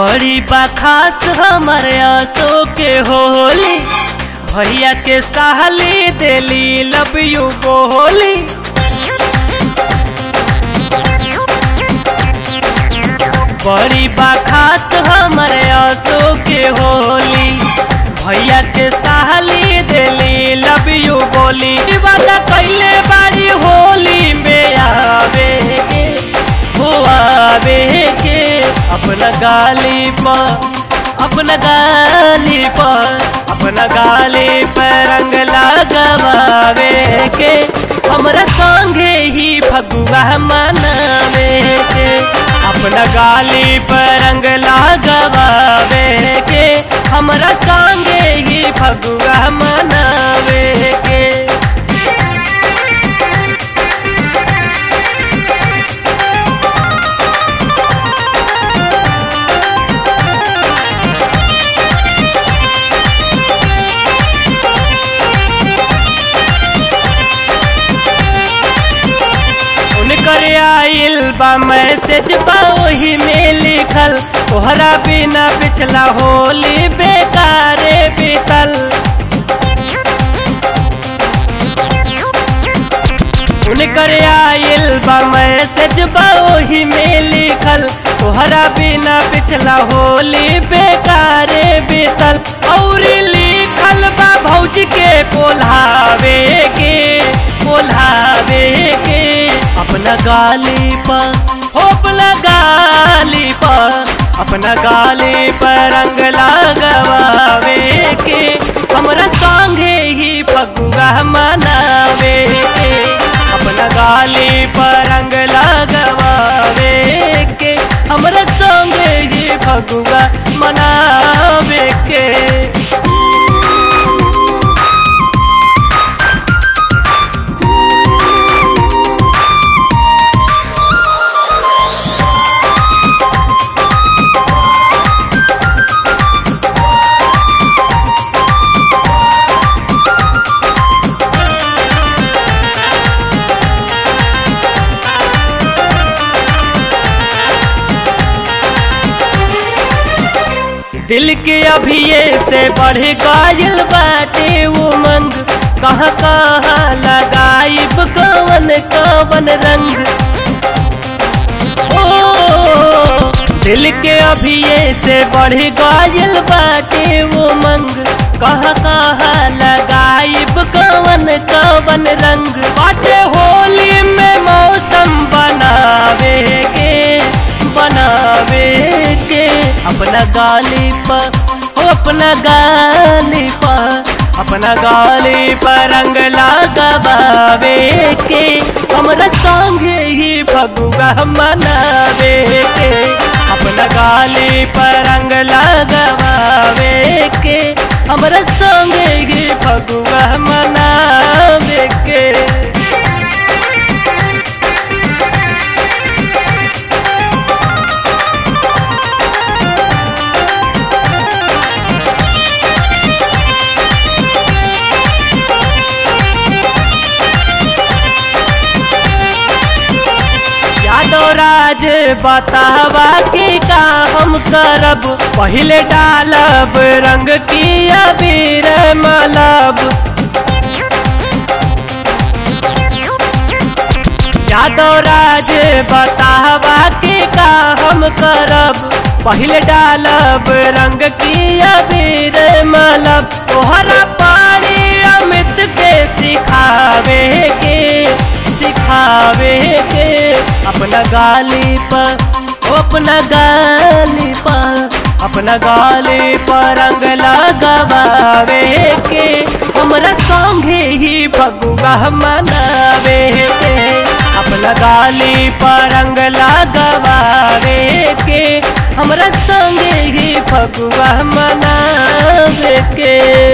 बड़ी बा खास हमारे आसो के होली भैया के साली देली लव यू बोली बड़ी बा खास हमारे आसो के होली भैया के साली देली लव यू बोली वादा कैले बारी होली में आवे के हो आवे के अपना गाली पर अपना गाली पर अपना गाली पर रंग लगवावे के हमरा संगे ही फगुआ मनावे के अपना गाली पर रंग लगवावे के हमरा संगे ही फगुआ मनावे के उनकर आइल बा मैसेज बा वही में लिखल तोहरा बिना पिछला होली बेकारे बीतल उनकर आइल बा मैसेज बा वही में लिखल तोहरा बिना पिछला होली बेकारे बीतल और लिखल बा भौजी के पोल्हावे के पोल्हावे के अपना गाली पर हो अपना गाली पर अपना गाली पर रंग लगवावे के हमरा संगे ही फगुआ मनावे के अपना गाली पर रंग लगवावे के हमरा संगे ही फगुआ मनावे के दिल के अभिये से बढ़ गइल बाटे उमंग कहाँ कहाँ लगाइब कवन कवन रंग ओ दिल के अभिये से बढ़ गइल बाटे उमंग कहाँ कहाँ लगाइब कवन कवन रंग बाटे होली में मौसम बनावे के बनावे के अपना गाली पर हो अपना गाली पर अपना गाली पर रंग लगवावे के हमरा संगे ही फगुआ मनावे के अपना गाली पर रंग लगवावे के हमरा संगे ही फगुआ मनावे के यादव राज बतावा के का हम करब पहले डालब रंग की अबीर मलब यादव राज बतावा के का हम करब पहले डालब रंग की अबीर मलब तोहरा पानी अमित के सिखावे के सिखावे के अपना गाली पर ओ अपना गाली पर अपना गाली पर रंग लगवावे के हमरा संगे ही फगुआ मनावे के अपना गाली पर रंग लगवावे के हमरा संगे ही फगुआ मनावे के